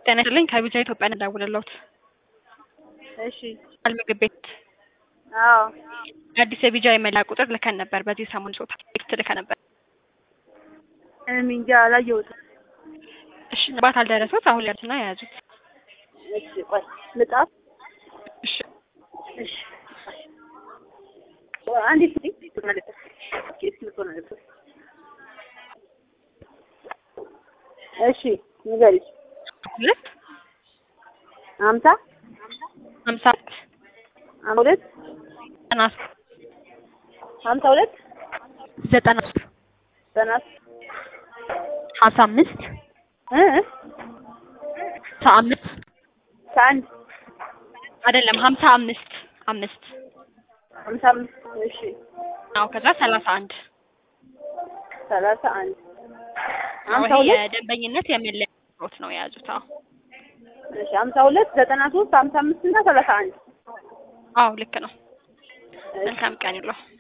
ጤና ይስጥልኝ ከቢጃ ኢትዮጵያ ነው የምደውልልዎት። እሺ ምግብ ቤት አዎ አዲስ የቢጃ የመለያ ቁጥር ልከን ነበር። በዚህ ሰሞን ጾታ ቴክስት ልከን ነበር። እኔ እንጃ አላየሁትም። እሺ ባት አልደረሱት አሁን ያሉትና የያዙት። እሺ ቆይ ልጣፍ እሺ እሺ አንዲት ሲ ማለት ነው። እሺ ንገሪኝ። ሁለት ሀምሳ ሀምሳ ሀምሳ ሁለት ዘጠና ሀምሳ ሁለት ዘጠና ዘጠና ሀምሳ አምስት እ ሀምሳ አምስት ከአንድ አይደለም ሀምሳ አምስት አምስት ሀምሳ አምስት እሺ አዎ ከዛ ሰላሳ አንድ ሰላሳ አንድ አዎ ሀምሳ ይሄ ሁለት የደንበኝነት የመለያ ቁጥሮት ነው የያዙት። አዎ እሺ ሀምሳ ሁለት ዘጠና ሶስት ሀምሳ አምስት እና ሰላሳ አንድ አዎ ልክ ነው። መልካም ቀን ይለው።